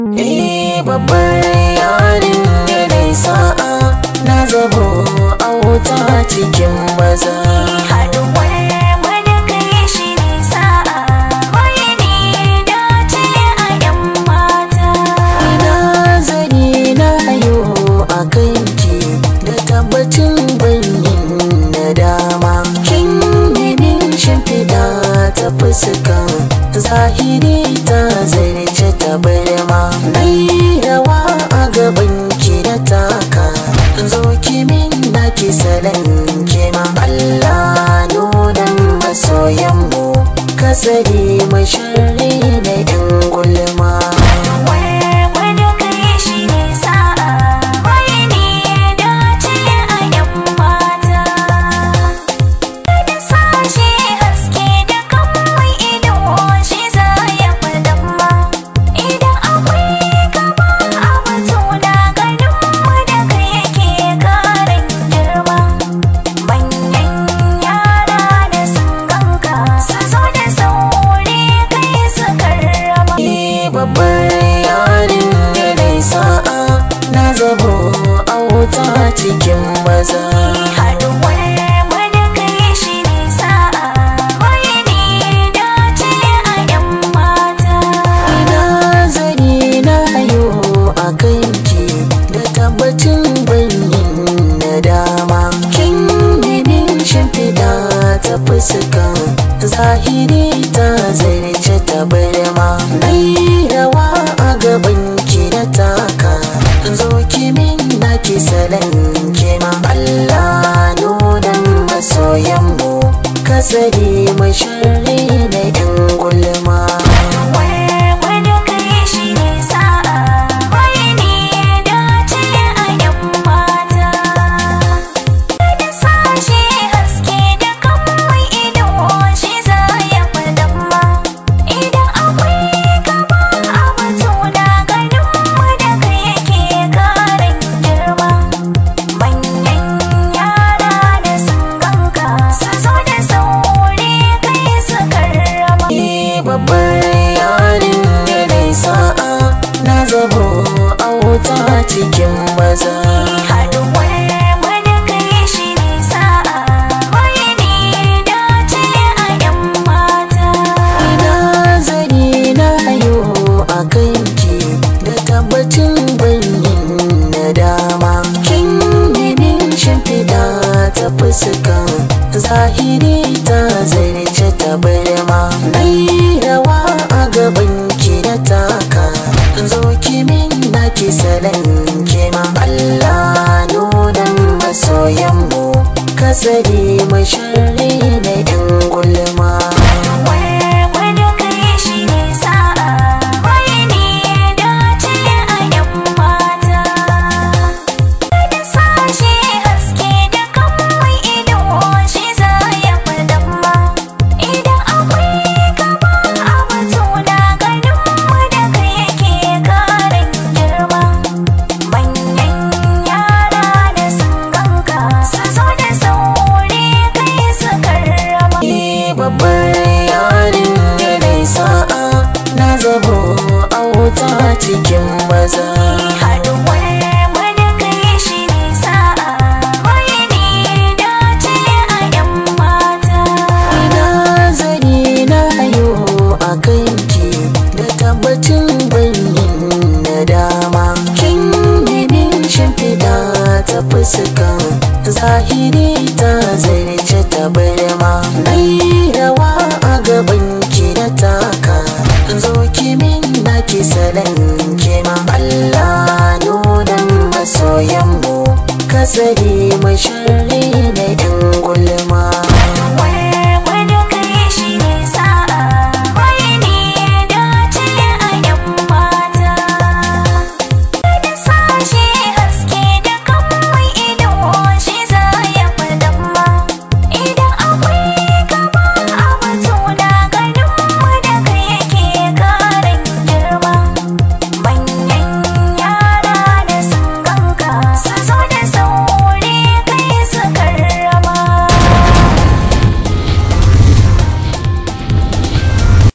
Eh babbar yarin yanayi sa'a na zabo a wuta cikin maza. Haɗuwar mu da kai shi ne sa'a, wai ne dace a 'yan mata. Ina zani na hayo a kanki da tabbacin banyin nadama. Kin min shimfiɗa ta fuska zahiri ta zarce ta barma. Nai rawa a gaban ki na taka zo ki min na ki salon kema. Allah nunan masoyanmu kasari masharri da 'yan gulma. Haɗuwar mu da kai shi ne sa'a, wai ne dace a 'yan mata. Da sashe haske da kanmu ido shi za ya fi damma. Idan akwai gaba a batuna ganinmu da kai yake ƙarin girma. Manyan yara da sun ganka su zo da sauri kai su karrama. Ni babbar yarin yanayi sa'a na zabo a wuta cikin maza. Haɗuwar mu da kai shi ne sa'a, wai ne dace a 'yan mata. Ina zani na hayo a kanki da tabbacin banyin nadama. Kin min shimfiɗa ta fuska zahiri ta zarce ta barma. Nai rawa a gaban ki na taka zo ki min na ki salon kema. Allah nunan masoyanmu kasari masharri da 'yan gulma. Haɗuwar mu da kai shi ne sa'a, wai ne dace a 'yan mata. Da sashe haske da kanmu ido shi za ya fi damma. Idan akwai gaba a batuna ganinmu da kai yake ƙarin girma. Manyan yara da sun ganka su zo da sauri kai su karrama. Ni babbar yarin yanayi sa'a na zabo a wuta cikin maza. Haɗuwar mu da kai shi ne sa'a, wai ne dace a 'yan mata. Ina zani na hayo a kanki da tabbacin banyin nadama. Kin min shimfiɗa ta fuska zahiri ta zarce ta barma. Nai rawa a gaban ki na taka zo ki min na ki salon kema. Allah nunan masoyanmu kasari masharri da 'yan gulma. Haɗuwar mu da kai shi ne sa'a, wai ne dace a 'yan mata. Da sashe haske da kanmu ido shi za ya fi damma. Idan akwai gaba a batuna ganinmu da kai yake ƙarin girma. Manyan yara da sun ganka su zo da sauri kai su karrama. Ni babbar yarin yanayi sa'a na zabo a wuta cikin maza. Haɗuwar mu da kai shi ne sa'a, wai ne dace a 'yan mata. Ina zani na hayo a kanki da tabbacin banyin nadama. Kin min shimfiɗa ta fuska zahiri ta zarce ta barma. Nai rawa a gaban ki na taka zo ki min na ki salon kema. Allah nunan masoyanmu kasari